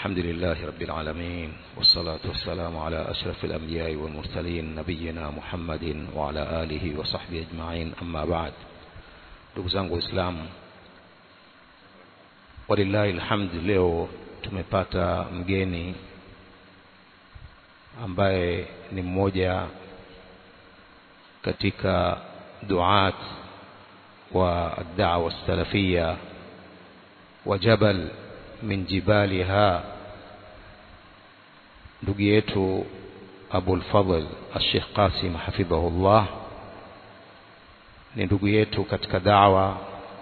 الحمد لله رب العالمين والصلاة والسلام على أشرف الأنبياء والمرسلين نبينا محمد وعلى آله وصحبه أجمعين أما بعد ndugu zangu waislamu walillahi alhamd leo tumepata mgeni ambaye ni mmoja katika duat wa da'wa salafia wa jabal min jibaliha ndugu yetu Abul Fadl Sheikh Qasim hafidhahullah ni ndugu yetu katika dawa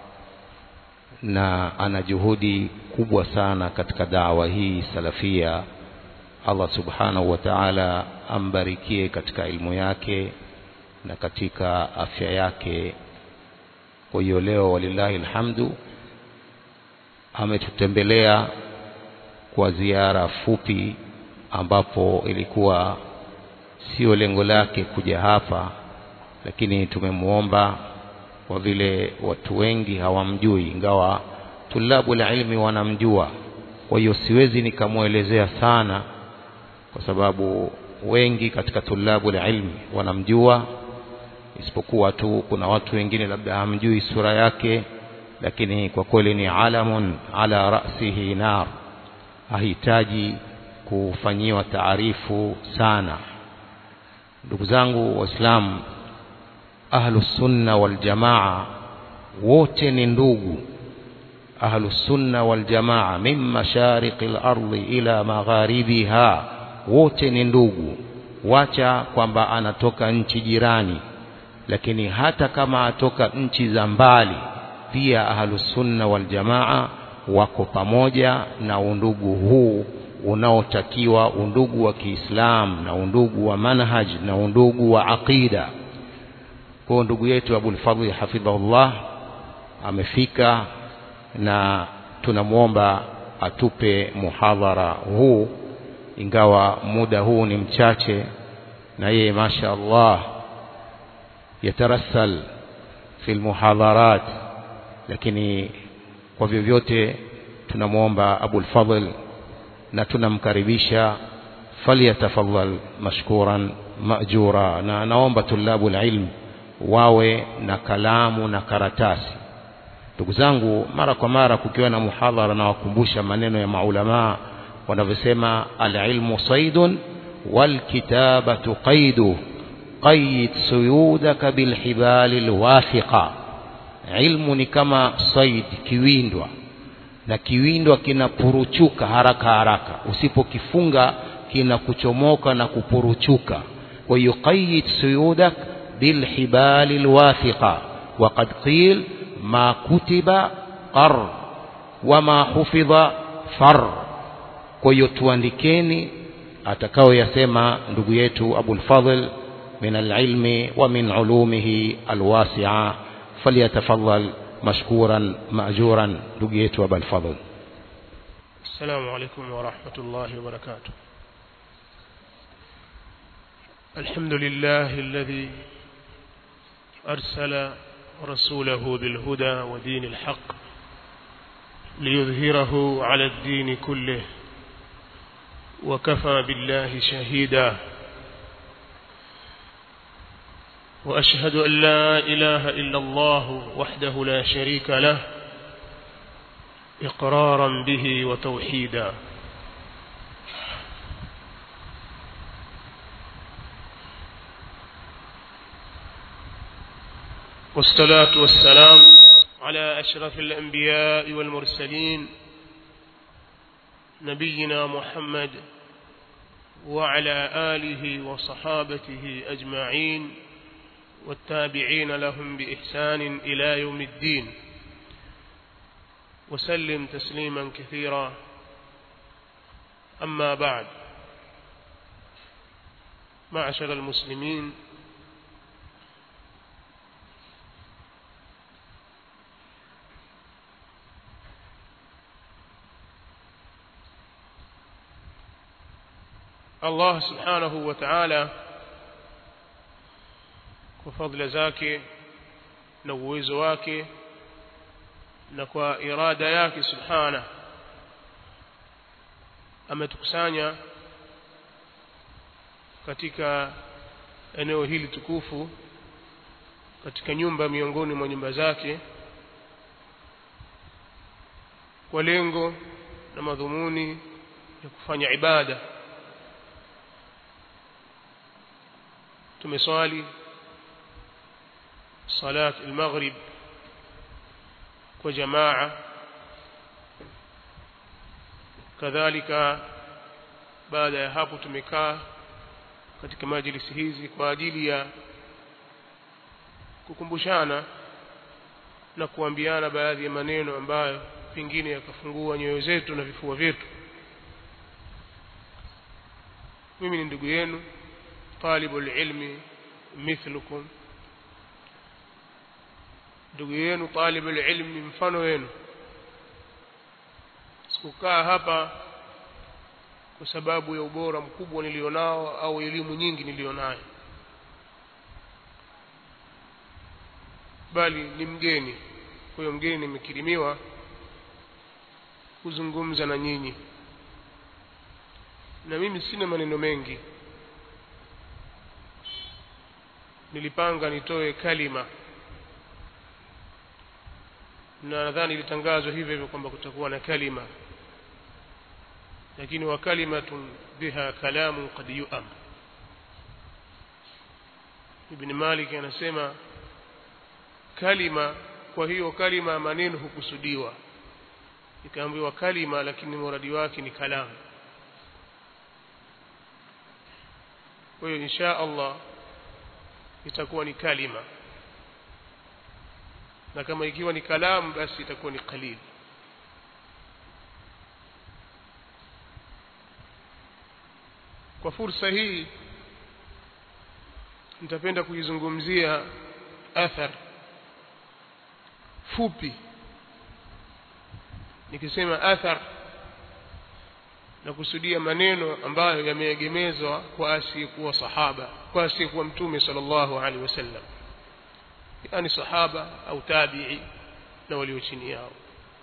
na ana juhudi kubwa sana katika dawa hii salafia Allah subhanahu wa ta'ala ambarikie katika ilmu yake na katika afya yake kwa hiyo leo walillahi alhamdu ametutembelea kwa ziara fupi ambapo ilikuwa sio lengo lake kuja hapa lakini tumemwomba kwa vile watu wengi hawamjui ingawa tulabu la ilmi wanamjua kwa hiyo siwezi nikamwelezea sana kwa sababu wengi katika tulabu la ilmi wanamjua isipokuwa tu kuna watu wengine labda hamjui sura yake lakini kwa kweli ni alamun ala rasihi nar hahitaji kufanyiwa taarifu sana ndugu zangu waislamu ahlus sunna wal jamaa wote ni ndugu ahlus sunna wal jamaa min mashariqil ardi ila magharibiha wote ni ndugu wacha kwamba anatoka nchi jirani lakini hata kama atoka nchi za mbali pia ahlus sunna wal jamaa wako pamoja na undugu huu unaotakiwa undugu wa Kiislamu na undugu wa manhaj na undugu wa aqida kwa ndugu yetu Abul Fadhl hafidhahullah amefika na tunamwomba atupe muhadhara huu ingawa muda huu ni mchache na yeye masha Allah yatarassal fi almuhadharat lakini kwa vyovyote tunamwomba Abul Fadhl na tunamkaribisha falyatafadhal mashkuran majura na naomba tulabu ilm wawe na kalamu na karatasi ndugu zangu mara kwa mara kukiwa na muhadhara na wakumbusha maneno ya maulama wanavyosema alilmu saidun walkitabatu qaidu qaid suyudaka bilhibali alwathiqa ilmu ni kama said kiwindwa na kiwindwa kinapuruchuka haraka haraka usipokifunga kinakuchomoka na kupuruchuka kwa hiyo qayyid suyudak bilhibali alwathiqa وقد قيل ما كتب قر وما حفظ far kwa hiyo tuandikeni atakao yasema ndugu yetu Abul Fadhl min alilmi wa min ulumihi alwasi'a falyatafaddal مشكورا مأجورا دقيت وابا الفضل السلام عليكم ورحمة الله وبركاته الحمد لله الذي أرسل رسوله بالهدى ودين الحق ليظهره على الدين كله وكفى بالله شهيدا وأشهد أن لا إله إلا الله وحده لا شريك له إقرارا به وتوحيدا والصلاة والسلام على أشرف الأنبياء والمرسلين نبينا محمد وعلى آله وصحابته أجمعين والتابعين لهم بإحسان إلى يوم الدين وسلم تسليما كثيرا أما بعد معشر المسلمين الله سبحانه وتعالى kwa fadhila zake na uwezo wake na kwa irada yake subhana ametukusanya katika eneo hili tukufu katika nyumba miongoni mwa nyumba zake kwa lengo na madhumuni ya kufanya ibada tumeswali salat al-maghrib kwa jamaa kadhalika baada ya hapo tumekaa katika majlisi hizi kwa ajili ya kukumbushana na kuambiana baadhi ya maneno ambayo pengine yakafungua nyoyo zetu na vifua vyetu mimi ni ndugu yenu talibul ilmi mithlukum ndugu yenu talibul ilmi mfano wenu sikukaa hapa kwa sababu ya ubora mkubwa nilionao au elimu nyingi nilionayo bali ni mgeni kwa hiyo mgeni nimekirimiwa kuzungumza na nyinyi na mimi sina maneno mengi nilipanga nitoe kalima na nadhani ilitangazwa hivyo hivyo kwamba kutakuwa na kalima lakini wa kalimatun biha kalamun qad yu'am ibn malik anasema kalima kwa hiyo kalima maneno hukusudiwa ikaambiwa kalima lakini muradi wake ni kalamu kwa hiyo insha Allah itakuwa ni kalima na kama ikiwa ni kalamu basi itakuwa ni qalil kwa fursa hii nitapenda kuizungumzia athar fupi nikisema athar na kusudia maneno ambayo yameegemezwa kwa asiyekuwa sahaba kwa asiyekuwa mtume sallallahu alaihi wasallam yani sahaba au tabi'i na walio chini yao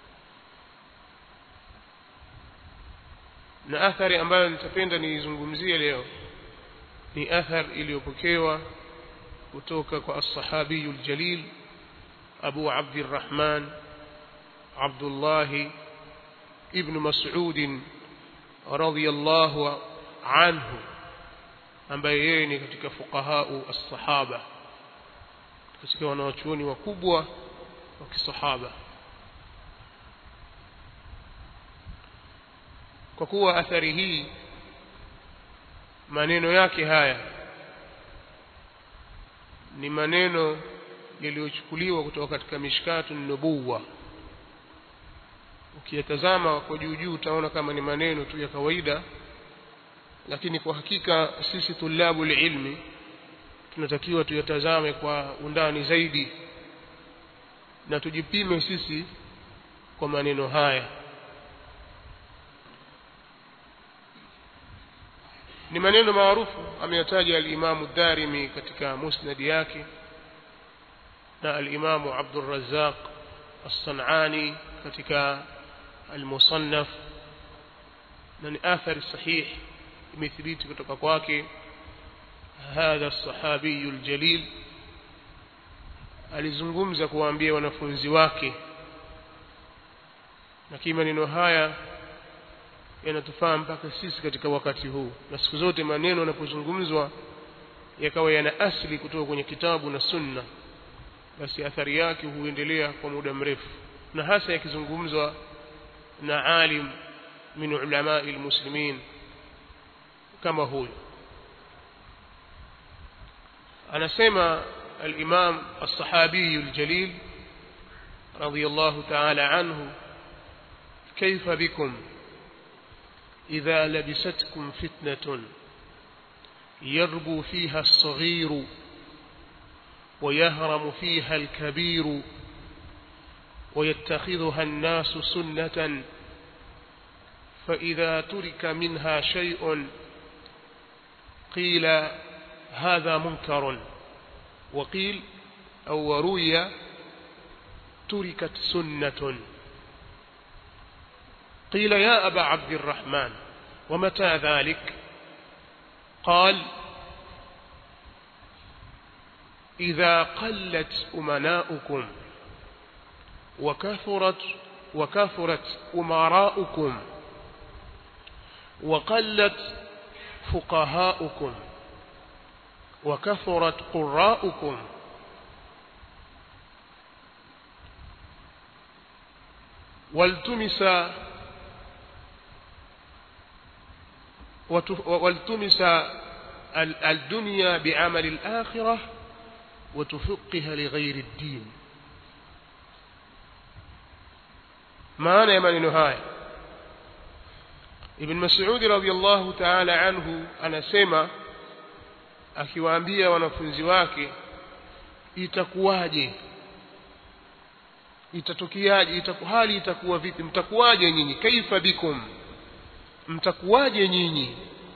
na athari ambayo nitapenda niizungumzie leo ni athar iliyopokewa kutoka kwa as-sahabiyul jalil Abu Abdurrahman Abdullah ibn Mas'ud radiyallahu anhu ambaye yeye ni katika fuqahau as-sahaba katika wanawachuoni wakubwa wa kisahaba kwa kuwa athari hii maneno yake haya ni maneno yaliyochukuliwa kutoka katika mishkatu nubuwa ukiyatazama kwa juu juu utaona kama ni maneno tu ya kawaida lakini kwa hakika sisi tulabu ilmi tunatakiwa tuyatazame kwa undani zaidi na tujipime sisi kwa maneno haya ni maneno maarufu ameyataja al-Imam ad-Darimi katika musnad yake na al-Imam Abdul Razzaq as-San'ani katika al-Musannaf na ni athari sahih imethibiti kutoka kwake hadha as-sahabi al-jalil alizungumza kuwaambia wanafunzi wake na maneno haya yanatufaa mpaka sisi katika wakati huu na siku zote maneno yanapozungumzwa yakawa yana asili kutoka kwenye kitabu na sunna basi athari yake huendelea kwa muda mrefu na hasa yakizungumzwa na alim min ulama almuslimin kama huyo anasema الإمام الصحابي الجليل رضي الله تعالى عنه كيف بكم إذا لبستكم فتنة يربو فيها الصغير ويهرم فيها الكبير ويتخذها الناس سنة فإذا ترك منها شيء قيل هذا منكر وقيل أو روي تركت سنة قيل يا أبا عبد الرحمن ومتى ذلك قال إذا قلت أمناؤكم وكثرت وكثرت أمراؤكم وقلت فقهاؤكم وكثرت قراؤكم والتمس والتمس الدنيا بعمل الآخرة وتفقه لغير الدين maana ya maneno haya ibn mas'ud radhiyallahu ta'ala anhu anasema akiwaambia wanafunzi wake itakuwaje itatokiaje itaku hali itakuwa vipi mtakuwaje nyinyi kaifa bikum mtakuwaje nyinyi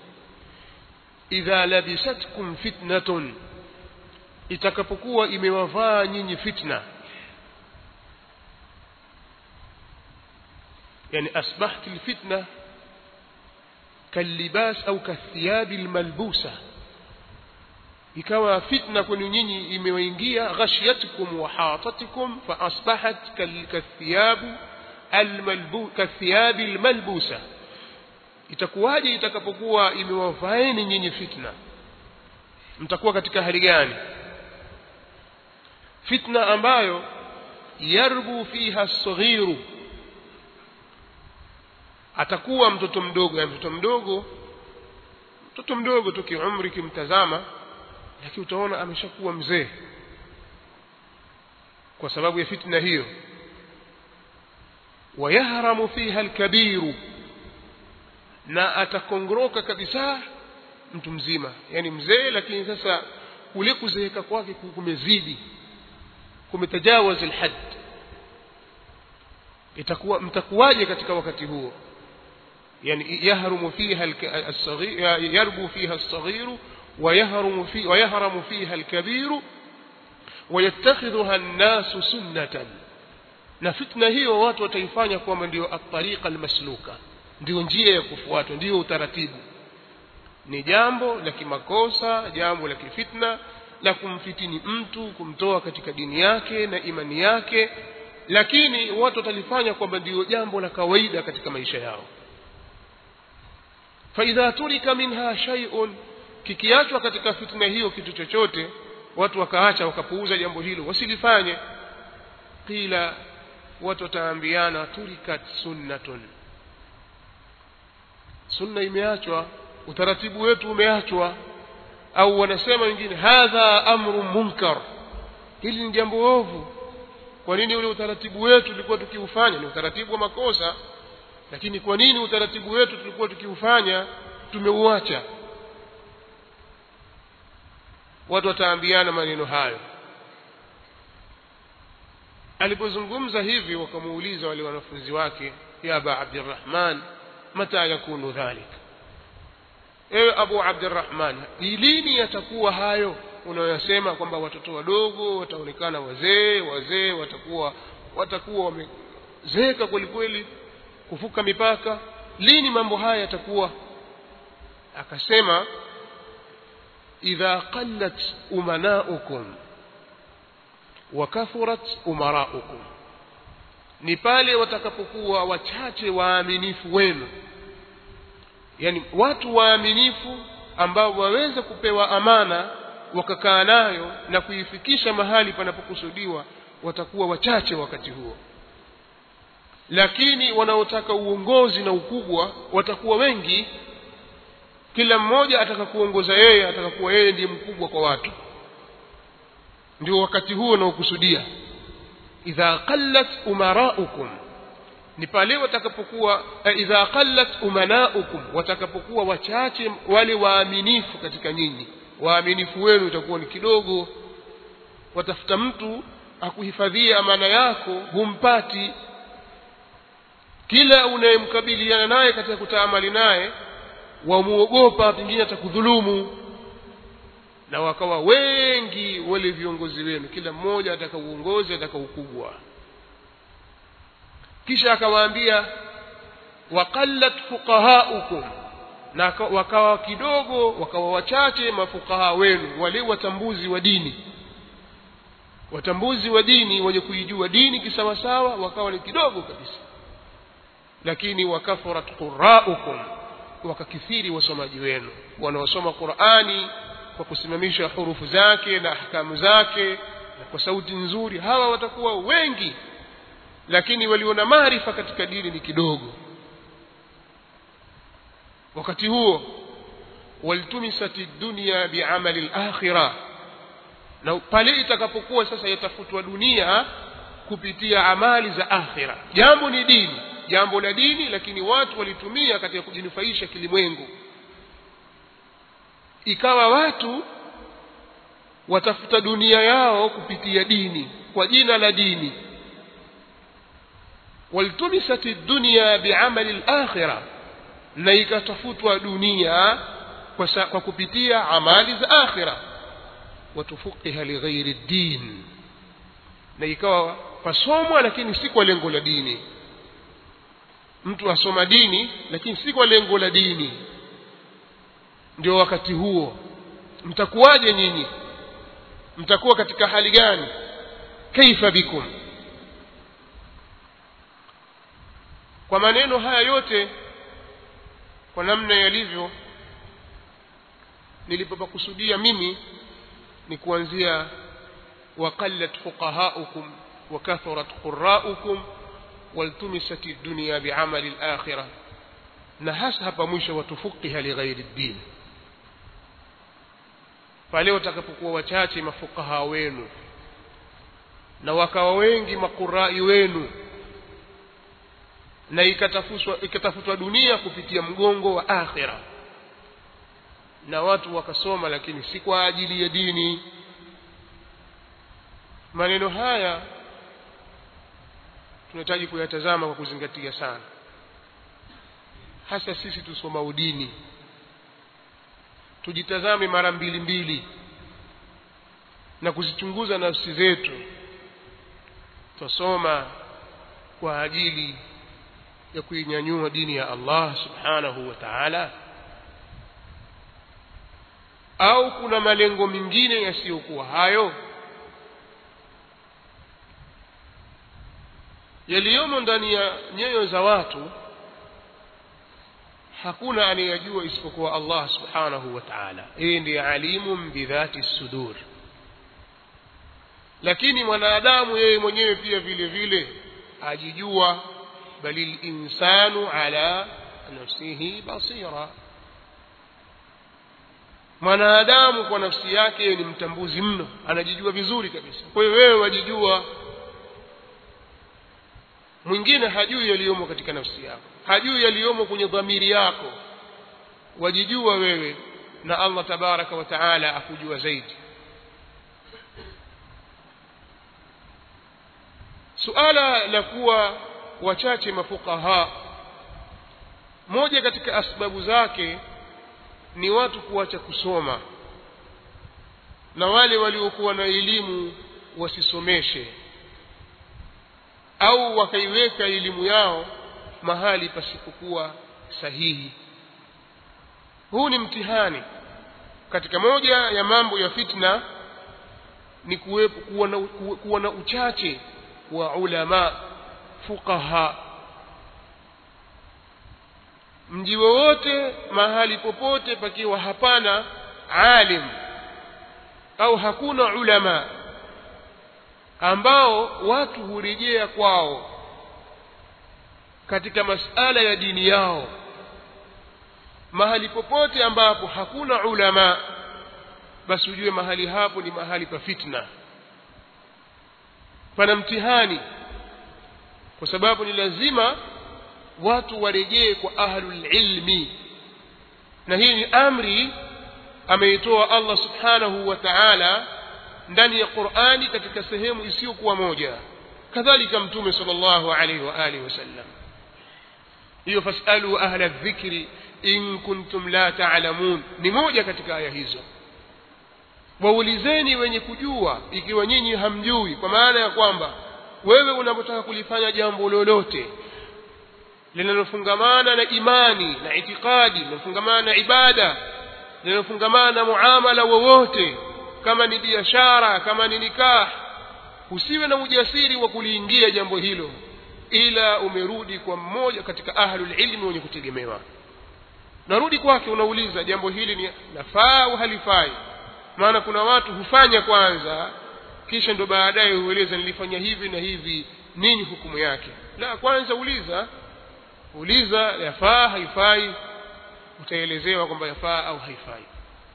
idha labisatkum fitnatun itakapokuwa imewavaa nyinyi fitna yani asbahat alfitna kalibas au kathiyabi almalbusa ikawa fitna kwenu nyinyi imewaingia ghashiyatkum wa hatatikum fa asbahat kathiyabu almalbu kathiyabi almalbusa itakuwaje itakapokuwa imewafaeni nyinyi fitna mtakuwa katika hali gani fitna ambayo yarbu fiha as-saghiru atakuwa mtoto mdogo ya mtoto mdogo mtoto mdogo tu kiumri kimtazama lakini utaona ameshakuwa mzee kwa sababu ya fitna hiyo wayahramu fiha alkabiru na atakongoroka kabisa mtu mzima yani mzee lakini sasa kule kuzeeka kwake kumezidi kumetajawaz alhad itakuwa mtakuwaje katika wakati huo يعني يهرم فيها الصغير يربو فيها الصغير ويهرم في ويهرم فيها الكبير ويتخذها الناس سنة na fitna hiyo watu wataifanya kwamba ndio at-tariqa al-masluka ndio njia ya kufuatwa ndio utaratibu ni jambo la kimakosa jambo la kifitna la kumfitini mtu kumtoa katika dini yake na imani yake lakini watu watalifanya kwamba ndio jambo la kawaida katika maisha yao faidha turika minha shay'un kikiachwa katika fitna hiyo kitu chochote watu wakaacha wakapuuza jambo hilo wasilifanye qila watu wataambiana turikat sunnatun sunna imeachwa utaratibu wetu umeachwa au wanasema wengine hadha amru munkar hili ni jambo ovu kwa nini ule utaratibu wetu tulikuwa tukiufanya ni utaratibu wa makosa lakini kwa nini utaratibu wetu tulikuwa tukiufanya tumeuacha watu wataambiana maneno hayo alipozungumza hivi wakamuuliza wale wanafunzi wake ya aba abdirrahman mata yakunu dhalik ewe abu abdirrahman lini yatakuwa hayo unayosema kwamba watoto wadogo wataonekana wazee wazee watakuwa watakuwa wamezeeka kweli kweli kuvuka mipaka lini mambo haya yatakuwa akasema idha qallat umanaukum wa kathurat umaraukum ni pale watakapokuwa wachache waaminifu wenu yani watu waaminifu ambao waweza kupewa amana wakakaa nayo na kuifikisha mahali panapokusudiwa watakuwa wachache wakati huo lakini wanaotaka uongozi na ukubwa watakuwa wengi kila mmoja ataka kuongoza yeye ataka kuwa yeye ndiye mkubwa kwa watu ndio wakati huo unaokusudia idha qallat umaraukum ni pale watakapokuwa idha qallat umanaukum watakapokuwa wachache wale waaminifu katika nyinyi waaminifu wenu itakuwa ni kidogo watafuta mtu akuhifadhia amana yako humpati kila unayemkabiliana naye katika kutaamali naye wamuogopa pengine atakudhulumu na wakawa wengi wale viongozi wenu kila mmoja ataka uongozi ataka ukubwa kisha akawaambia waqallat fuqahaukum na waka- wakawa kidogo wakawa wachache mafukaha wenu wale watambuzi wa dini watambuzi wa dini wenye kuijua dini kisawasawa wakawa ni kidogo kabisa lakini wakafurat quraukum wakakithiri wasomaji wenu wanaosoma qurani kwa kusimamisha hurufu zake na ahkamu zake na kwa sauti nzuri hawa watakuwa wengi lakini walio na maarifa katika dini ni kidogo wakati huo waltumisati dunya biamali lakhira na pale itakapokuwa sasa yatafutwa dunia kupitia amali za akhira jambo ni dini jambo la dini lakini watu walitumia katika kujinufaisha kilimwengu ikawa watu watafuta dunia yao kupitia dini kwa jina la dini waltumisat dunya biamali lakhira na ikatafutwa dunia kwa, sa, kwa kupitia amali za akhira watufuqiha lighairi din na ikawa pasomwa lakini si kwa lengo la dini mtu asoma dini lakini si kwa lengo la dini ndio wakati huo mtakuwaje nyinyi mtakuwa katika hali gani kaifa bikum kwa maneno haya yote kwa namna yalivyo nilipopakusudia mimi ni kuanzia waqallat fuqahaukum wa kathurat quraukum waltumisat dunya biamali alakhirah na hasa hapa mwisho watufuqiha lighairi ddin pale watakapokuwa wachache mafukaha wenu na wakawa wengi makurai wenu na ikatafutwa ikatafutwa dunia kupitia mgongo wa akhira na watu wakasoma lakini si kwa ajili ya dini maneno haya tunahitaji kuyatazama kwa kuzingatia sana hasa sisi tusoma udini tujitazame mara mbili mbili na kuzichunguza nafsi zetu tusoma kwa ajili ya kuinyanyua dini ya Allah subhanahu wa ta'ala au kuna malengo mengine yasiyokuwa hayo yaliyomo ndani ya nyoyo za watu hakuna anayejua isipokuwa Allah subhanahu wa ta'ala yeye ndiye alimun bidhati sudur lakini mwanadamu yeye mwenyewe pia vile vile ajijua bali linsanu ala nafsihi basira mwanadamu kwa nafsi yake yeye ni mtambuzi mno anajijua vizuri kabisa kwa hiyo wewe wajijua mwingine hajui yaliyomo katika nafsi yako hajui yaliyomo kwenye dhamiri yako wajijua wewe na Allah tabaraka wa taala akujua zaidi suala la kuwa wachache mafukaha moja katika asbabu zake ni watu kuacha kusoma na wale waliokuwa na elimu wasisomeshe au wakaiweka elimu yao mahali pasipokuwa sahihi huu ni mtihani katika moja ya mambo ya fitna ni kuwepo kuwa na, kuwa na uchache wa ulama fuqaha mji wowote mahali popote pakiwa hapana alim au hakuna ulama ambao watu hurejea kwao katika masala ya dini yao mahali popote ambapo hakuna ulama basi ujue mahali hapo ni mahali pa fitna pana mtihani kwa sababu ni lazima watu warejee kwa ahlul ilmi na hii ni amri ameitoa Allah subhanahu wa ta'ala ndani ya Qur'ani katika sehemu isiyokuwa moja kadhalika mtume sallallahu alaihi wa alihi wasallam hiyo fasalu ahla dhikri in kuntum la ta'lamun ni moja katika aya hizo waulizeni wenye kujua ikiwa nyinyi hamjui kwa maana ya kwamba wewe unapotaka kulifanya jambo lolote linalofungamana na imani na itikadi linalofungamana na ibada linalofungamana na muamala wowote kama ni biashara kama ni nikah usiwe na ujasiri wa kuliingia jambo hilo ila umerudi kwa mmoja katika ahlul ilmi wenye kutegemewa narudi kwake unauliza jambo hili ni nafaa au halifai maana kuna watu hufanya kwanza kisha ndo baadaye hueleza nilifanya hivi na hivi nini hukumu yake la kwanza uliza uliza yafaa haifai utaelezewa kwamba yafaa au haifai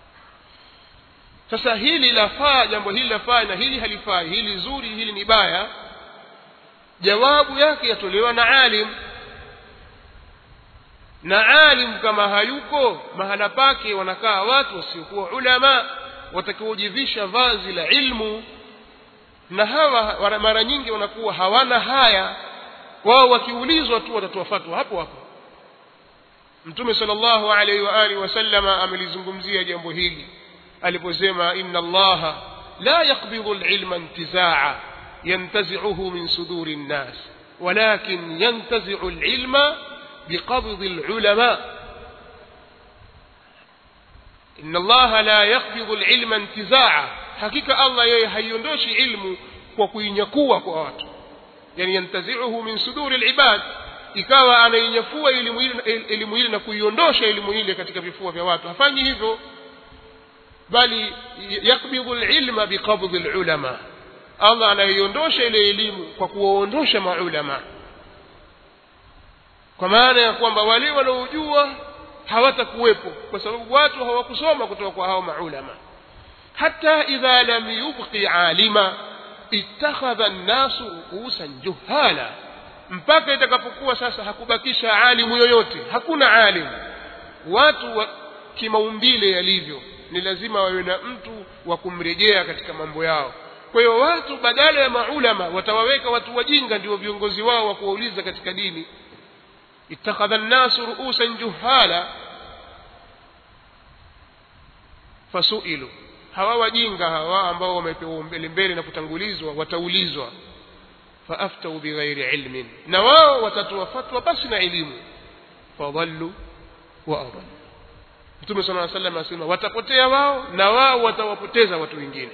sasa hili lafaa jambo hili lafaa na hili halifai hili zuri hili ni baya jawabu yake yatolewa na alim na alim kama hayuko mahala pake wanakaa watu wasiokuwa ulama watakaojivisha vazi la ilmu na hawa mara nyingi wanakuwa hawana haya wao wakiulizwa tu watatoa fatwa hapo hapo mtume sallallahu alaihi wa alihi wasallama amelizungumzia jambo hili aliposema inna allaha la yaqbidhu alilma intizaa yantazi'uhu min suduri nnas walakin yantazi'u alilma biqabdhi alulama inna allaha la yaqbidhu alilma intizaa hakika allah yeye haiondoshi ilmu kwa kuinyakua kwa watu yani yantazi'uhu min suduri alibad ikawa anainyafua elimu ile elimu ile na kuiondosha elimu ile katika vifua vya watu hafanyi hivyo bali yakbidhu alilma biqabdhi alulama Allah anaiondosha ile elimu kwa kuwaondosha maulama kwa maana ya kwamba wale wanaojua hawatakuwepo kwa sababu watu hawakusoma kutoka kwa hao maulama hata idha lam yubqi alima ittakhadha an-nasu ru'usan juhala mpaka itakapokuwa sasa hakubakisha alimu yoyote hakuna alimu watu wa kimaumbile yalivyo ni lazima wawe na mtu wa kumrejea katika mambo yao kwa hiyo watu badala ya maulama watawaweka watu wajinga ndio viongozi wao wa kuwauliza katika dini ittakhadha an-nasu ru'usan juhala fasuilu hawa wajinga hawa ambao wamepewa mbele mbele na kutangulizwa wataulizwa faaftau bighairi ilmin na wao watatoa fatwa basi na elimu fadhallu wa adallu mtume sala llaw sallam anasema watapotea wao na wao watawapoteza watu wengine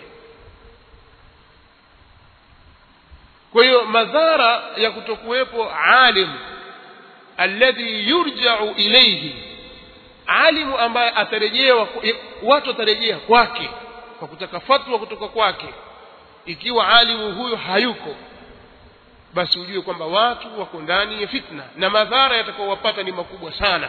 kwa hiyo madhara ya kutokuwepo alim alladhi yurja'u ilayhi alimu ambaye atarejewa watu watarejea kwake kwa kutaka fatwa kutoka kwake ikiwa alimu huyo hayuko basi ujue kwamba watu wako ndani ya fitna na madhara yatakayowapata ni makubwa sana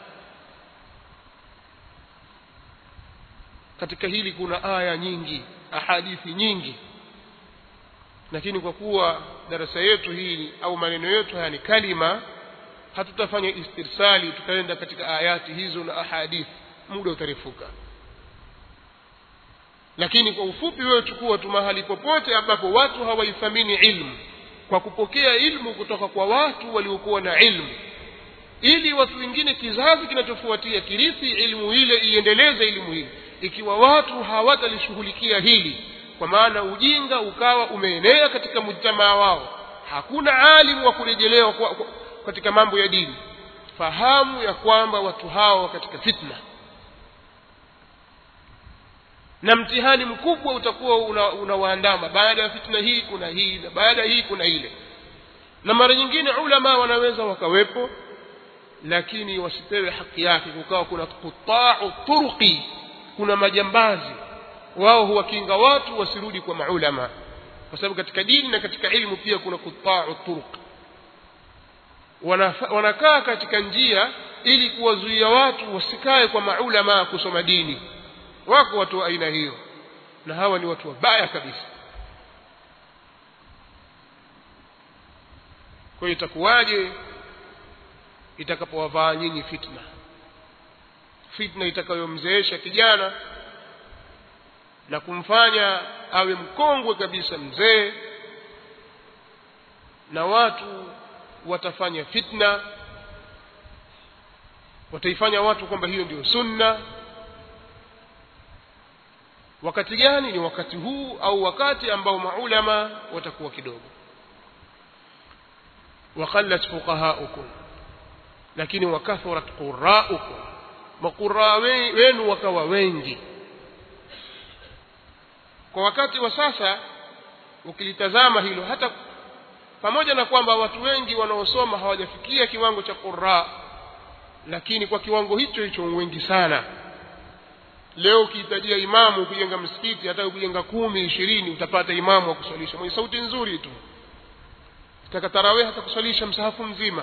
katika hili kuna aya nyingi ahadithi nyingi lakini kwa kuwa darasa yetu hili au maneno yetu haya ni kalima hatutafanya istirsali tutaenda katika ayati hizo na ahadithi muda utarefuka lakini kwa ufupi wewe chukua tu mahali popote ambapo watu hawaithamini ilmu kwa kupokea ilmu kutoka kwa watu waliokuwa na ilmu ili watu wengine kizazi kinachofuatia kirithi ilmu ile iendeleze ilmu hili ikiwa watu hawatalishughulikia hili kwa maana ujinga ukawa umeenea katika mujtamaa wao hakuna alimu wa kurejelewa kwa, kwa, katika mambo ya dini fahamu ya kwamba watu hao katika fitna na mtihani mkubwa utakuwa unawaandama una baada ya fitna hii kuna hii na baada ya hii kuna ile na mara nyingine ulama wanaweza wakawepo lakini wasipewe haki yake kukawa kuna kutau turqi kuna majambazi wao huwakinga watu wasirudi kwa maulama kwa sababu katika dini na katika ilmu pia kuna kutau turq wanakaa katika njia ili kuwazuia watu wasikae kwa maulama kusoma dini wako watu wa aina hiyo na hawa ni watu wabaya kabisa kwa hiyo itakuwaje itakapowavaa nyinyi fitna fitna itakayomzeesha kijana na kumfanya awe mkongwe kabisa mzee na watu watafanya fitna wataifanya watu kwamba hiyo ndio sunna wakati gani ni wakati huu au wakati ambao maulama watakuwa kidogo waqallat fuqahaukum lakini wakathurat quraukum maquraa wenu wakawa wengi kwa wakati wa sasa ukilitazama hilo hata pamoja na kwamba watu wengi wanaosoma hawajafikia kiwango cha qurra lakini kwa kiwango hicho hicho wengi sana leo ukihitajia imamu kujenga msikiti hata kujenga kumi ishirini utapata imamu wa kuswalisha mwenye sauti nzuri tu taka tarawih hata kuswalisha msahafu mzima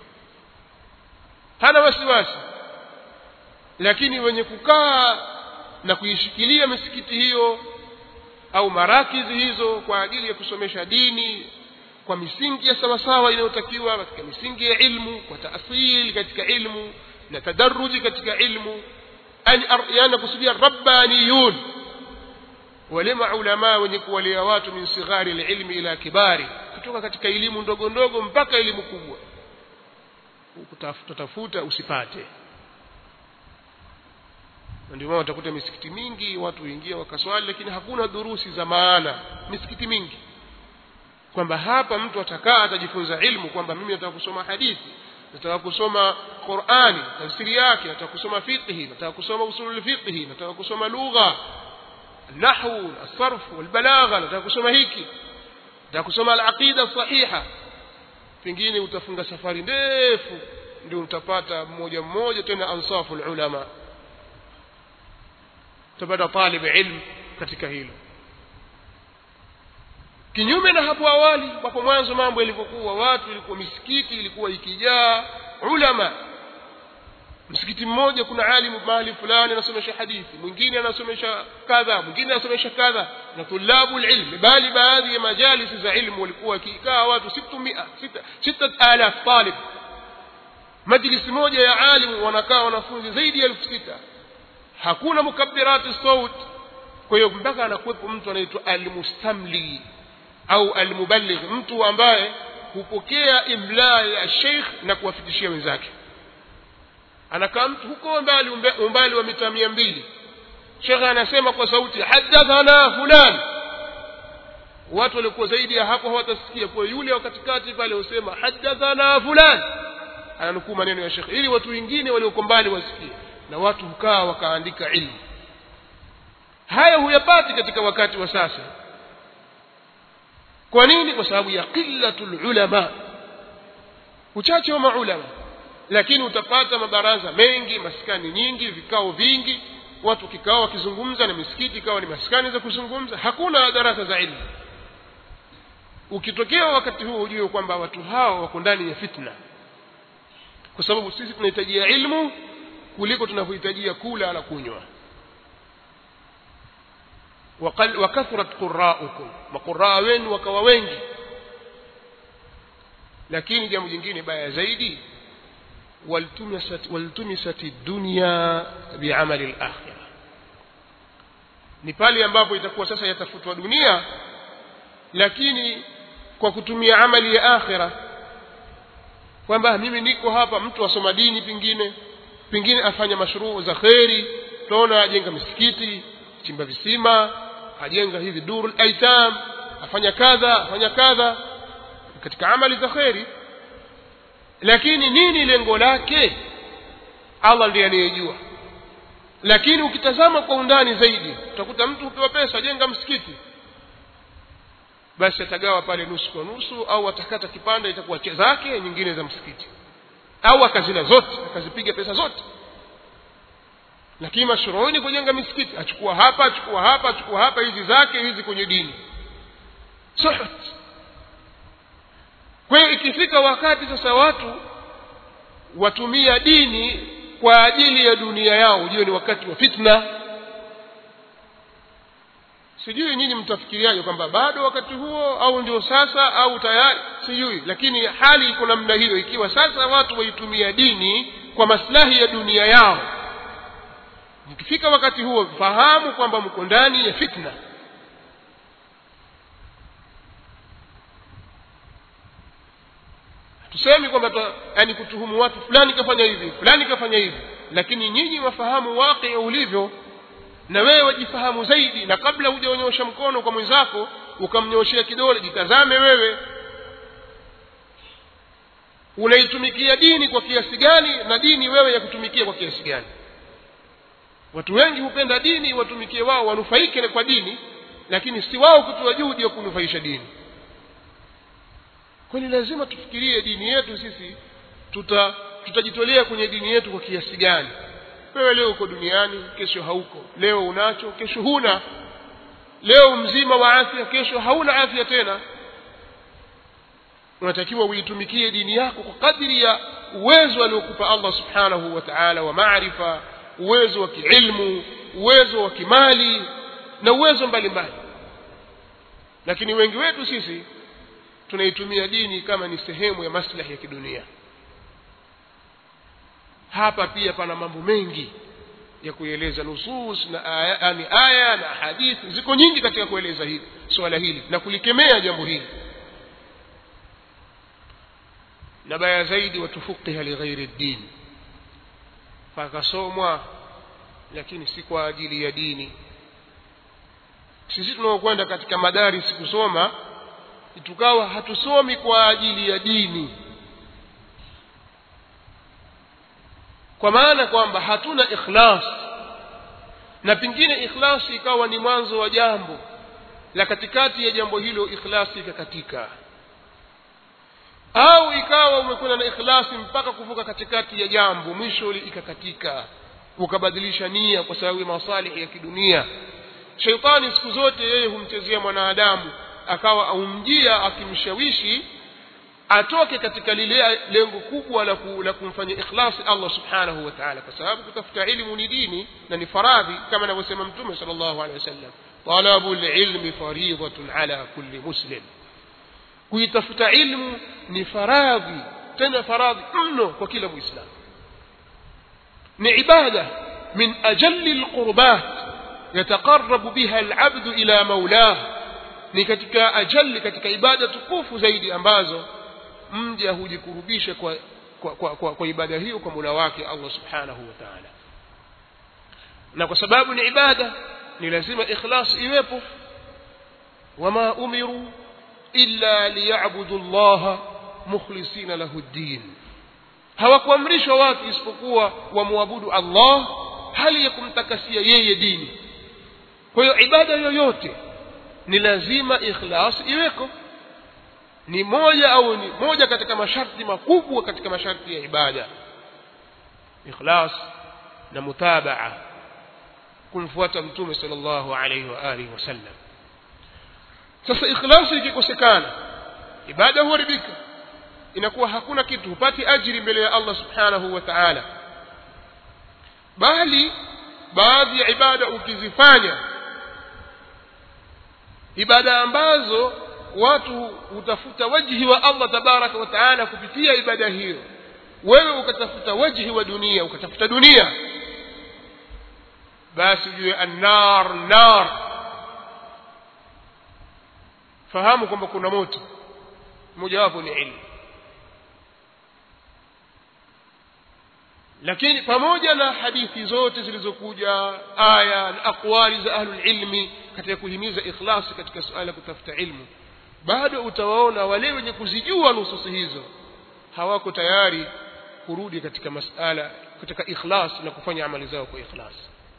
hana wasiwasi lakini wenye kukaa na kuishikilia misikiti hiyo au marakizi hizo kwa ajili ya kusomesha dini kwa misingi ya sawasawa inayotakiwa katika misingi ya ilmu kwa taasili katika ilmu na tadaruji katika ilmu yani kusudia rabbaniyun wale maulamaa wenye kuwalia watu min sighari lilmi ila kibari kutoka katika elimu ndogo ndogo mpaka elimu kubwa kutafuta tafuta usipate ndio maana utakuta misikiti mingi watu huingia wakaswali lakini hakuna durusi za maana misikiti mingi kwamba hapa mtu atakaa atajifunza ilmu kwamba mimi nataka kusoma hadithi nataka kusoma Qur'ani tafsiri yake nataka kusoma fiqhi nataka kusoma usulul fiqhi nataka kusoma lugha nahwu as-sarf wal-balagha nataka kusoma hiki nataka kusoma al-aqida sahiha pengine utafunga safari ndefu ndio utapata mmoja mmoja tena ansafu ulama utapata talib ilm katika hilo kinyume na hapo awali hapo mwanzo mambo yalivyokuwa watu ilikuwa misikiti ilikuwa ikijaa ulama msikiti mmoja kuna alimu mahali fulani anasomesha hadithi mwingine anasomesha kadha mwingine anasomesha kadha na tulabu ilm bali baadhi ya majalisi za ilmu walikuwa wakikaa watu 600 6000 talib majlisi moja ya alimu wanakaa wanafunzi zaidi ya 6000 hakuna mukabbirati saut kwa hiyo mpaka anakuwepo mtu anaitwa almustamli au almuballigh mtu ambaye hupokea imla ya sheikh na kuwafikishia wenzake anakaa mtu huko mbali umbali wa mita mia mbili sheikh anasema kwa sauti hadathana fulan watu waliokuwa zaidi ya hapo hawatasikia kwa yule wa katikati pale husema hadathana fulan ananukuu maneno ya sheikh ili watu wengine walioko mbali wasikie na watu hukaa wakaandika ilmu haya huyapati katika wakati wa sasa kwa nini kwa sababu ya qillatul ulama uchache wa maulama lakini utapata mabaraza mengi maskani nyingi vikao vingi watu kikao wakizungumza na misikiti ikawa ni maskani za kuzungumza hakuna darasa za ilmu ukitokea wakati huo ujue kwamba watu hao wako ndani ya fitna kwa sababu sisi tunahitajia ilmu kuliko tunavyohitajia kula na kunywa wakathurat quraukum maquraa wenu wakawa wengi lakini jambo jingine baya zaidi waltumisat waltumisat dunya biamali al-akhirah ni pale ambapo itakuwa sasa yatafutwa dunia lakini kwa kutumia amali ya akhira kwamba mimi niko hapa mtu asoma dini pingine pengine afanya mashruu za kheri tunaona ajenga misikiti chimba visima ajenga hivi durul aitam afanya kadha afanya kadha katika amali za kheri lakini nini lengo lake Allah ndiye anayejua lakini ukitazama kwa undani zaidi utakuta mtu hupewa pesa jenga msikiti basi atagawa pale nusu kwa nusu au atakata kipande itakuwa zake nyingine za msikiti au akazila zote akazipiga pesa zote lakini mashruuni kujenga misikiti achukua hapa achukua hapa achukua hapa hizi zake hizi kwenye dini suhut kwa hiyo ikifika wakati sasa watu watumia dini kwa ajili ya dunia yao ujue ni wakati wa fitna sijui nyinyi mtafikiriaje kwamba bado wakati huo au ndio sasa au tayari sijui lakini hali iko namna hiyo ikiwa sasa watu waitumia dini kwa maslahi ya dunia yao mkifika wakati huo fahamu kwamba mko ndani ya fitna tusemi kwamba yani kutuhumu watu fulani kafanya hivi fulani kafanya hivi lakini nyinyi wafahamu waqi ulivyo na wewe wajifahamu zaidi na kabla hujaonyosha mkono kwa mwenzako ukamnyoshea kidole jitazame wewe unaitumikia dini kwa kiasi gani na dini wewe ya kutumikia kwa kiasi gani watu wengi hupenda dini watumikie wao wanufaike kwa dini lakini si wao kutoa juhudi ya kunufaisha dini kwani lazima tufikirie dini yetu sisi tuta tutajitolea kwenye dini yetu kwa kiasi gani wewe leo uko duniani kesho hauko leo unacho kesho huna leo mzima wa afya kesho hauna afya tena unatakiwa uitumikie dini yako kwa kadri ya uwezo aliokupa Allah subhanahu wa ta'ala wa maarifa uwezo wa kiilmu uwezo wa kimali na uwezo mbalimbali lakini wengi wetu sisi tunaitumia dini kama ni sehemu ya maslahi ya kidunia hapa pia pana mambo mengi ya kueleza nusus na aya, ni aya na hadithi ziko nyingi katika kueleza hili swala hili na kulikemea jambo hili na baya zaidi watufuqiha lighairi ddin pakasomwa lakini si kwa ajili ya dini sisi tunaokwenda katika madaris kusoma tukawa hatusomi kwa ajili ya dini kwa maana kwamba hatuna ikhlas na pengine ikhlasi ikawa ni mwanzo wa jambo la katikati ya jambo hilo ikhlasi ikakatika au ikawa umekwenda na ikhlasi mpaka kuvuka katikati ya jambo mwisho ikakatika ukabadilisha nia kwa sababu ya masalihi ya kidunia sheitani siku zote yeye humchezea mwanadamu akawa aumjia akimshawishi atoke katika lile lengo kubwa la, ku, la kumfanya ikhlasi Allah subhanahu wa ta'ala kwa sababu kutafuta ilmu ni dini na ni faradhi kama anavyosema mtume sallallahu alaihi wasallam talabu ilmi faridatun ala kulli muslim kuitafuta ilmu ni faradhi tena faradhi mno kwa kila muislamu ni ibada min ajalli alqurbat yataqarrabu biha alabdu ila maulah ni katika ajali katika ibada tukufu zaidi ambazo mja hujikurubisha kwa kwa, kwa, kwa, kwa ibada hiyo kwa Mola wake Allah Subhanahu wa Ta'ala na kwa sababu ni ibada ni lazima ikhlas iwepo wama umiru illa liya'budu Allah mukhlisina lahu ad-din hawakuamrishwa watu isipokuwa wamwabudu Allah hali ya kumtakasia yeye dini kwa hiyo ibada yoyote ni lazima ikhlas iweko ni moja au ni moja katika masharti makubwa katika masharti ya ibada ikhlas na mutabaa kumfuata mtume sallallahu alaihi wa alihi wasallam sasa ikhlasi ikikosekana ibada huharibika inakuwa hakuna kitu hupati ajiri mbele ya Allah subhanahu wa ta'ala bali baadhi ya ibada ukizifanya ibada ambazo watu hutafuta wajhi wa Allah tabaraka wa taala kupitia ibada hiyo wewe ukatafuta wajhi wa dunia ukatafuta dunia basi ujue annar nar fahamu kwamba kuna moto mojawapo ni ilmu lakini pamoja na hadithi zote zilizokuja aya na aqwali za ahlul ilmi katika kuhimiza ikhlasi katika suala la kutafuta ilmu bado utawaona wale wenye kuzijua nususi hizo hawako tayari kurudi katika masala katika ikhlas na kufanya amali zao kwa ikhlas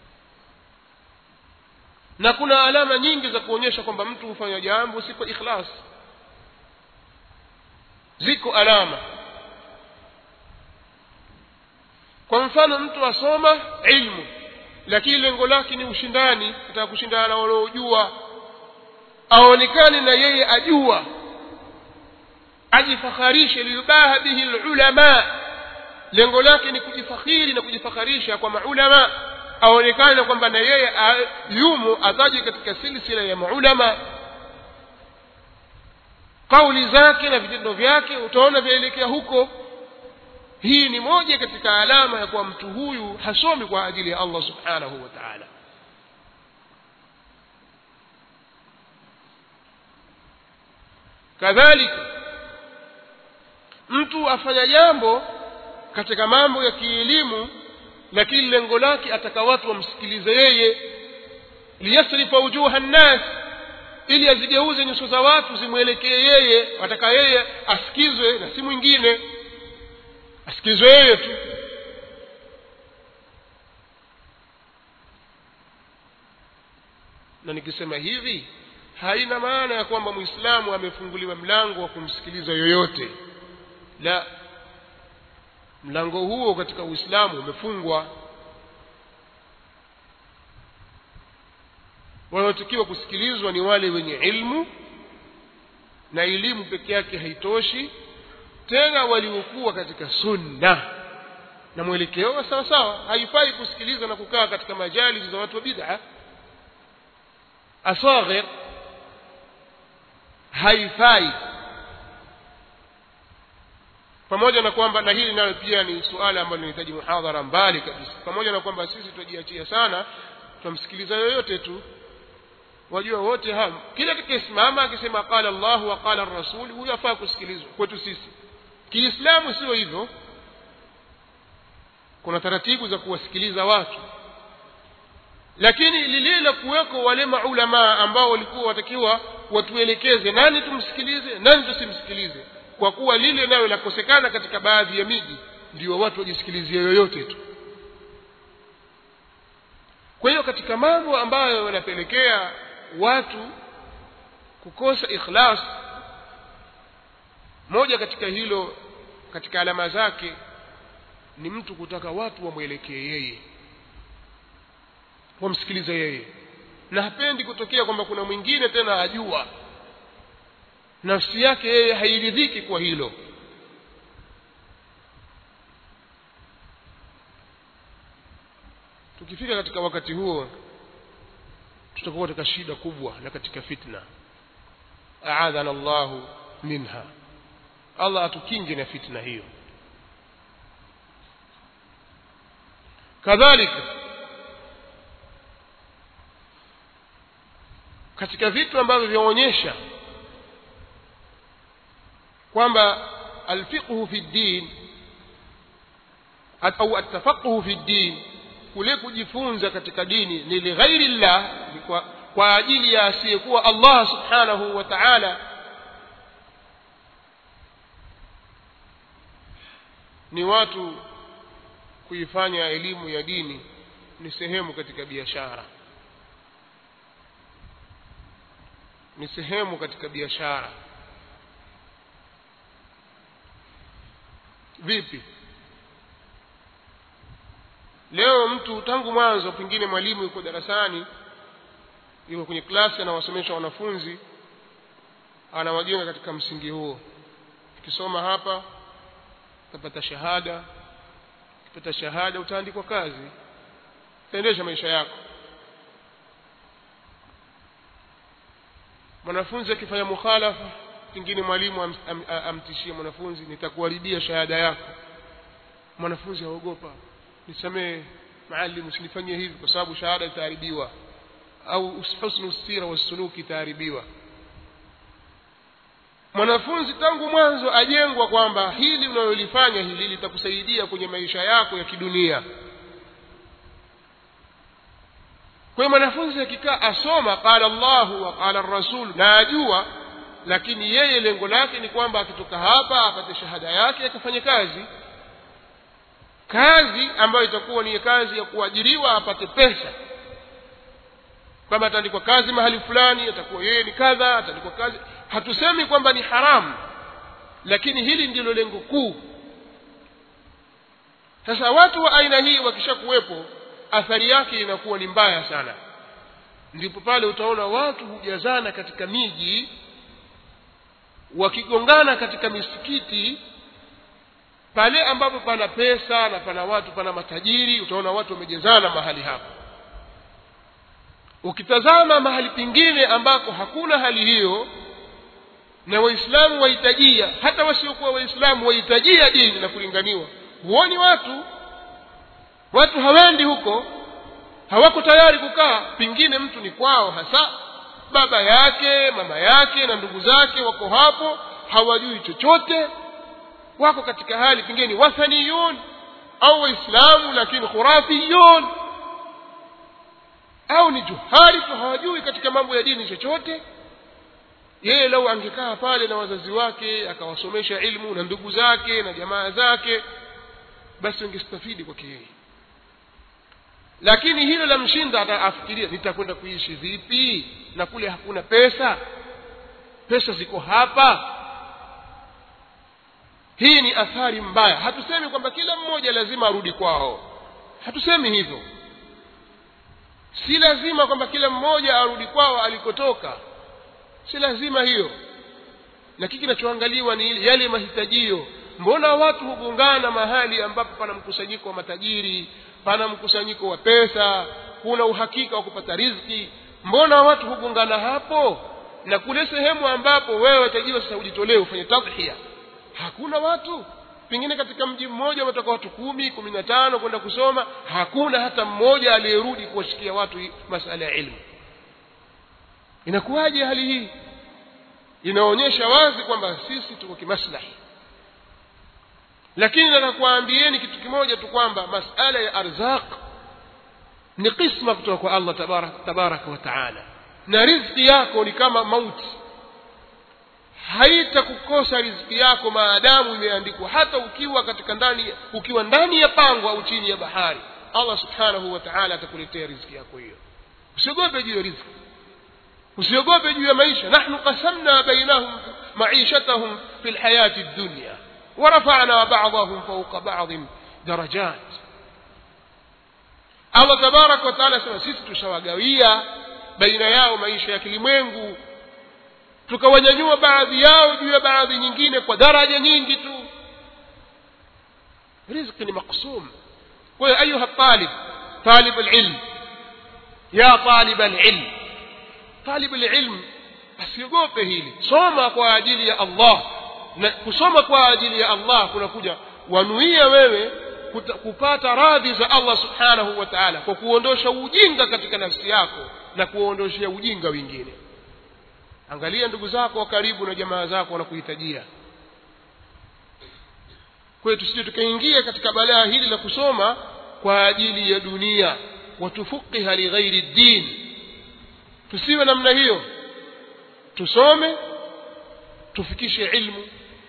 na kuna alama nyingi za kuonyesha kwamba mtu hufanya jambo si kwa ikhlas ziko alama kwa mfano mtu asoma ilmu lakini lengo lake ni ushindani kutaka kushindana na wanaojua aonekane na yeye ajua ajifakharishe liyubaha bihi ulama lengo lake ni kujifakhiri na kujifakharisha kwa maulama aonekane kwamba na yeye yumo ataje katika silsila ya maulama kauli zake na vitendo vyake utaona vyaelekea huko hii ni moja katika alama ya kuwa mtu huyu hasomi kwa ajili ya Allah subhanahu wa ta'ala kadhalika mtu afanya jambo katika mambo ya kielimu lakini lengo lake ataka watu wamsikilize yeye liyasrifa wujuha nnas ili azigeuze nyuso za watu zimwelekee yeye ataka yeye asikizwe na si mwingine asikilizwe yeye tu na nikisema hivi haina maana ya kwamba muislamu amefunguliwa mlango wa kumsikiliza yoyote la mlango huo katika uislamu umefungwa wanaotakiwa kusikilizwa ni wale wenye ilmu na elimu peke yake haitoshi tena waliokuwa katika sunna na mwelekeo wa sawa sawa haifai kusikiliza na kukaa katika majalis za watu wa bid'a asaghir haifai pamoja na kwamba na hili nalo pia ni suala ambalo linahitaji muhadhara mbali kabisa pamoja na kwamba sisi tunajiachia sana tunamsikiliza yoyote tu wajua wote hawa kila atakayesimama akisema qala Allah wa qala rasul huyo afaa kusikilizwa kwetu sisi kiislamu sio hivyo kuna taratibu za kuwasikiliza watu lakini lile la kuweko wale maulamaa ambao walikuwa watakiwa watuelekeze nani tumsikilize nani tusimsikilize kwa kuwa lile nayo lakosekana katika baadhi ya miji ndio watu wajisikilizie yoyote tu kwa hiyo katika mambo ambayo yanapelekea watu kukosa ikhlas moja katika hilo katika alama zake ni mtu kutaka watu wamwelekee yeye wamsikilize yeye na hapendi kutokea kwamba kuna mwingine tena ajua nafsi yake yeye hairidhiki kwa hilo tukifika katika wakati huo tutakuwa katika shida kubwa na katika fitna aadhana Allahu minha Allah atukinge na fitna hiyo kadhalika katika vitu ambavyo vyaonyesha kwamba alfiqhu fi ddin au atafaquhu fi ddin kule kujifunza katika dini ni lighairi llah kwa, kwa ajili ya asiyekuwa Allah subhanahu wa ta'ala ni watu kuifanya elimu ya dini ni sehemu katika biashara ni sehemu katika biashara vipi leo mtu tangu mwanzo pengine mwalimu yuko darasani yuko kwenye klasi anawasomesha wanafunzi anawajenga katika msingi huo ukisoma hapa utapata shahada ukipata shahada utaandikwa kazi utaendesha maisha yako mwanafunzi akifanya mukhalafa pengine mwalimu am, am, amtishie mwanafunzi nitakuharibia shahada yako mwanafunzi aogopa nisamee maalimu usinifanyie hivi kwa sababu shahada itaharibiwa au husnu sira wasuluki itaharibiwa mwanafunzi tangu mwanzo ajengwa kwamba hili unalolifanya hili litakusaidia kwenye maisha yako ya kidunia kwa hiyo mwanafunzi akikaa asoma qala Allahu wa qala rasul na ajua lakini yeye lengo lake ni kwamba akitoka hapa apate shahada yake akafanye kazi kazi ambayo itakuwa ni kazi ya kuajiriwa apate pesa kwamba ataandikwa kazi mahali fulani atakuwa yeye ni kadha ataandikwa kazi hatusemi kwamba ni haramu lakini hili ndilo lengo kuu sasa watu wa aina hii wakishakuwepo athari yake inakuwa ni mbaya sana ndipo pale utaona watu hujazana katika miji wakigongana katika misikiti pale ambapo pana pesa na pana watu pana matajiri utaona watu wamejezana mahali hapo ukitazama mahali pengine ambako hakuna hali hiyo na waislamu wahitajia hata wasiokuwa waislamu wahitajia dini na kulinganiwa huoni watu watu hawendi huko hawako tayari kukaa pengine mtu ni kwao hasa baba yake mama yake na ndugu zake wako hapo hawajui chochote wako katika hali pengine ni wathaniyun au waislamu lakini khurafiyun au ni juhali tu hawajui katika mambo ya dini chochote yeye lau angekaa pale na wazazi wake akawasomesha ilmu na ndugu zake na jamaa zake basi ungestafidi kwake yeye lakini hilo la mshinda ataafikiria nitakwenda kuishi vipi na kule hakuna pesa pesa ziko hapa hii ni athari mbaya hatusemi kwamba kila mmoja lazima arudi kwao hatusemi hivyo si lazima kwamba kila mmoja arudi kwao alikotoka si lazima hiyo lakini kinachoangaliwa ni yale mahitajio mbona watu hugongana mahali ambapo pana mkusanyiko wa matajiri pana mkusanyiko wa pesa kuna uhakika wa kupata riziki mbona watu hugongana hapo na kule sehemu ambapo wewe watajiwa sasa ujitolee ufanye tadhhiya hakuna watu pengine katika mji mmoja wametoka watu kumi kumi na tano kwenda kusoma hakuna hata mmoja aliyerudi kuwashikia watu masala ya ilmu inakuwaje hali hii inaonyesha wazi kwamba sisi tuko kimaslahi lakini nataka kuwaambieni kitu kimoja tu kwamba masala ya arzaq ni kisma kutoka kwa Allah tabaraka tabaraka wa taala na riziki yako ni kama mauti haitakukosa riziki yako maadamu imeandikwa hata ukiwa katika ndani ukiwa ndani ya pango au chini ya bahari Allah subhanahu wa ta'ala atakuletea riziki yako hiyo usiogope juu ya riziki usiogope juu ya maisha nahnu qasamna bainahum maishatahum fi alhayati ad-dunya ورفعنا بعضهم فوق بعض درجات Allah tabarak wa taala sema sisi tushawagawia baina yao maisha ya kilimwengu tukawanyanyua baadhi yao juu ya baadhi nyingine kwa daraja nyingi tu riziki ni maksum kwa hiyo ayuha talib talib alilm ya talib alilm talib alilm asiogope hili soma kwa ajili ya Allah na kusoma kwa ajili ya Allah kunakuja wanuia wewe kuta, kupata radhi za Allah subhanahu wa ta'ala kwa kuondosha ujinga katika nafsi yako na kuondoshia ujinga wengine angalia ndugu zako wa karibu na jamaa zako wanakuhitajia kwa hiyo tusije tukaingia katika balaa hili la kusoma kwa ajili ya dunia watufuqiha lighairi din tusiwe namna hiyo tusome tufikishe ilmu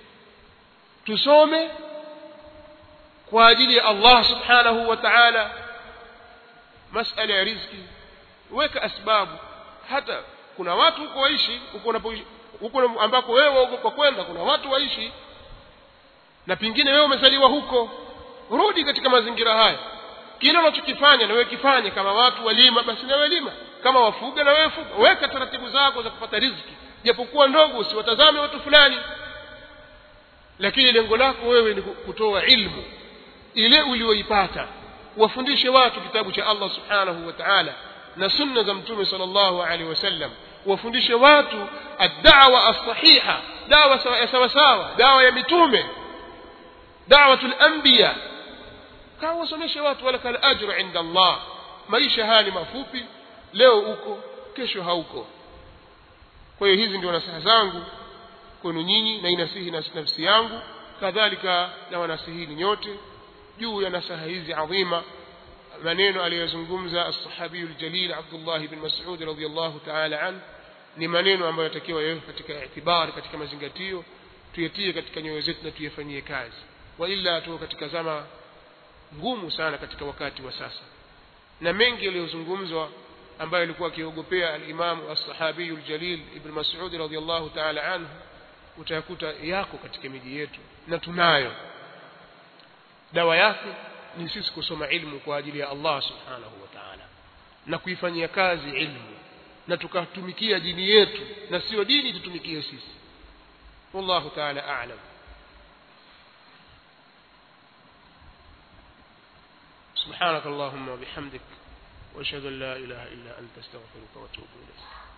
tusome kwa ajili ya Allah subhanahu wa ta'ala masala ya riziki weka asbabu hata kuna watu huko waishi huko unapoishi huko ambako wewe waogopa kwenda kuna watu waishi na pengine wewe umezaliwa huko rudi katika mazingira haya kile unachokifanya na wewe kifanye kama watu walima basi na wewe lima kama wafuga na wewe fuga weka taratibu zako za kupata riziki japokuwa ndogo usiwatazame watu fulani lakini lengo lako wewe ni kutoa ilmu ile ulioipata wafundishe watu kitabu cha Allah subhanahu wa ta'ala na sunna za mtume sallallahu alaihi wasallam wafundishe watu ad-da'wa as-sahiha dawa sawa sawa dawa ya mitume da'watul anbiya kawa wasomeshe watu wala kal ajru inda Allah maisha haya ni mafupi leo uko kesho hauko kwa hiyo hizi ndio nasaha zangu kwenu nyinyi na inasihi na nafsi yangu kadhalika na wanasihini nyote juu ya nasaha hizi adhima maneno aliyozungumza as-sahabi al-jalil Abdullah ibn Mas'ud radhiyallahu ta'ala an ni maneno ambayo yatakiwa yawe katika itibari katika mazingatio tuyatie katika nyoyo zetu na tuyafanyie kazi wa illa tu katika zama ngumu sana katika wakati wa sasa na mengi yaliyozungumzwa ambayo alikuwa akiogopea al-Imam as-sahabi al-jalil ibn Mas'ud radhiyallahu ta'ala anhu utayakuta yako katika miji yetu na tunayo dawa yake ni sisi kusoma ilmu kwa ajili ya Allah subhanahu wa ta'ala na kuifanyia kazi ilmu na tukatumikia dini yetu na sio dini tutumikie sisi wallahu ta'ala a'lam سبحانك اللهم وبحمدك واشهد ان لا اله الا انت استغفرك واتوب اليك